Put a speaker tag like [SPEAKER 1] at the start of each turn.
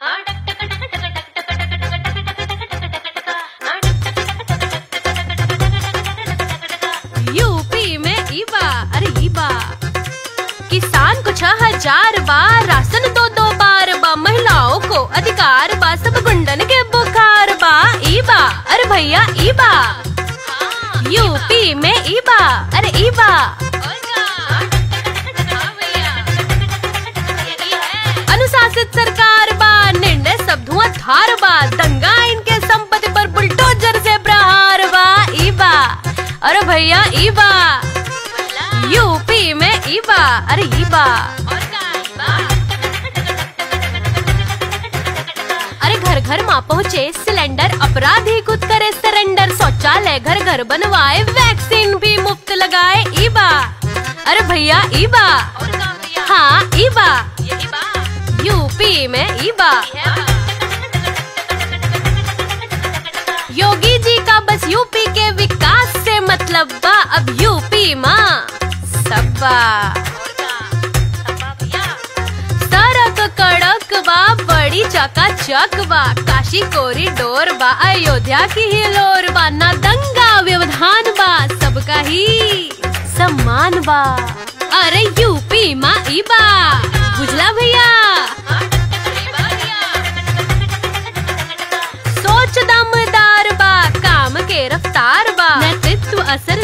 [SPEAKER 1] UP में ईबा अरे ईबा किसान को छह हजार बार राशन दो दो बार बा महिलाओं को अधिकार बा सब गुंडन के बुखार बा ईबा अरे भैया ईबा यूपी में ईबा अरे ईबा अनुशासित सरकार बा निर्णय सब धुआंधार बा दंगा इनके संपत्ति पर बुलडोजर से प्रहार बा ईबा अरे भैया ईबा यूपी में ईबा अरे ईबा अरे घर घर माँ पहुँचे सिलेंडर अपराधी खुद करे सरेंडर शौचालय घर घर बनवाए वैक्सीन भी मुफ्त लगाए ईबा अरे भैया ईबा हाँ ईबा यूपी में ईबा योगी जी का बस यूपी के विकास से मतलब बा अब यूपी माँ सबा सड़क कड़क बा बड़ी चकाचक बा काशी कोरिडोर बा अयोध्या की हिलोर बा ना दंगा व्यवधान बा सबका ही सम्मान बा अरे यूपी माँ ईबा बुझला भैया सोच दमदार बा काम के रफ्तार बा नेतृत्व असर